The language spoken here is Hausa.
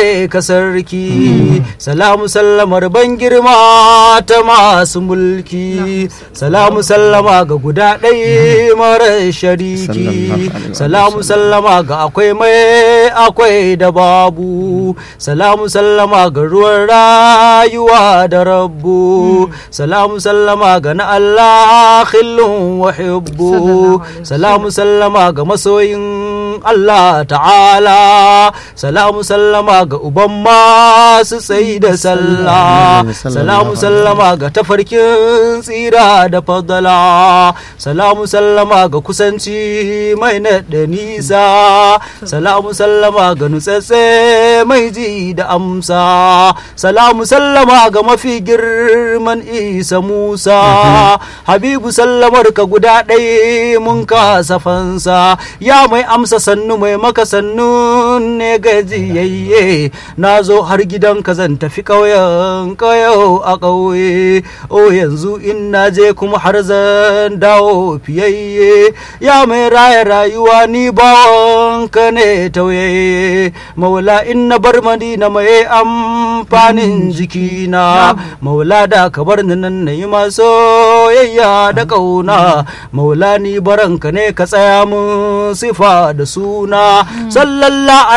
gare ka sarki salamu sallamar ban girma ta masu mulki salamu sallama ga guda ɗaya mara shariki salamu sallama ga akwai mai akwai da babu salamu sallama ga ruwan rayuwa da rabbu salamu sallama ga na Allah khillun wa hibbu salamu sallama ga masoyin Allah ta'ala salamu sallama ga uban masu tsayi da sallah salamu sallama ga tafarkin tsira da fadala salamu sallama ga kusanci mai naɗa nisa salamu sallama ga nutsatse mai ji da amsa salamu sallama ga mafi girman isa musa habibu sallamar ka guda ɗaya mun kasa fansa ya mai amsa sannu mai maka sannu ne gajiyayye na zo har gidanka zan tafi ƙauyen ƙauyo a ƙauye o yanzu in na je kuma har zan dawo fiyayye ya mai raya rayuwa ni bawanka ne tauye maula in na bar madina mai amfanin jikina maula da ka bar ni nan na yi masoyayya da ƙauna maula ni baranka ne ka tsaya mun sifa da suna sallallahu